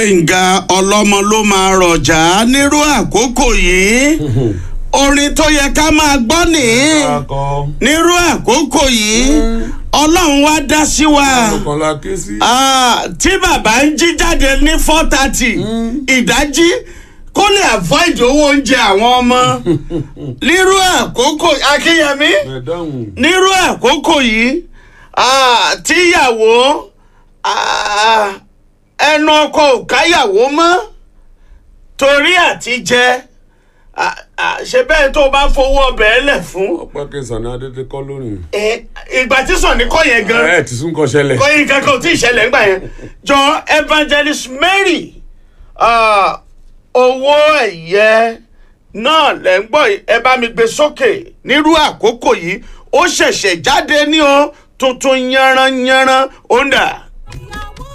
gbẹ̀ngà ọlọ́mọ ló máa rọ̀jà nírú àkókò yìí orin tó yẹ ká máa gbọ́ nìyí akọ nírú àkókò yìí ọlọ́run wá dá sí wa ọkàn la ké sí. Ah, tí bàbá ń jí jáde ní four thirty ìdájí kó lè avoid owó oúnjẹ àwọn ọmọ nírú àkókò akínyẹmí bẹ́ẹ̀ dáhùn. nírú àkókò yìí ah, tíyàwó ah, ẹnu ọkọ ò káyàwó mọ́ torí àti jẹ ah, ah, ṣe bẹ́ẹ̀ tó bá fowó ọbẹ̀ ẹ lẹ̀ fún ọpẹ́ kẹsàn-án ní adédè kọ́ lónìí. Eh, ìgbà tí sọ̀ni kọ́ yẹn gan ẹ ti sún kọ ṣẹlẹ̀. kọ́ yín kankan ò tí ì ṣẹlẹ̀ ńgbà yẹn jọ evangelist mary ah, owó ẹ̀yẹ náà lẹ́ ń gbọ́ yìí, ẹ bá mi gbé sókè nírú àkókò yìí ó ṣẹ̀ṣẹ̀ jáde ní o tuntun yanranyanran ó ń dà.